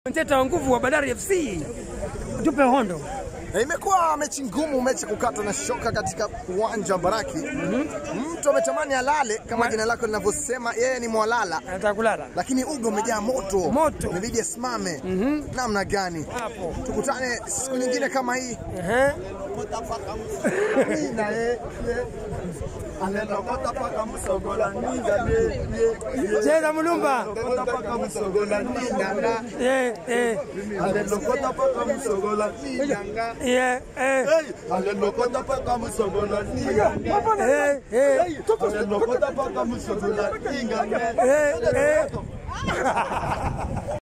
Mteta wa nguvu wa Bandari FC, tupe hondo. E, imekuwa mechi ngumu, mechi kukata na shoka katika uwanja wa Baraki. Mtu ametamani alale kama jina lako linavyosema, yeye ni mwalala, Anataka kulala lakini uga umejaa moto, Moto. imebidi asimame. Namna gani? hapo. Tukutane siku nyingine kama hii. Ehe. Cheza mulumba. Eh, eh, yeah, eh, eh, eh, eh.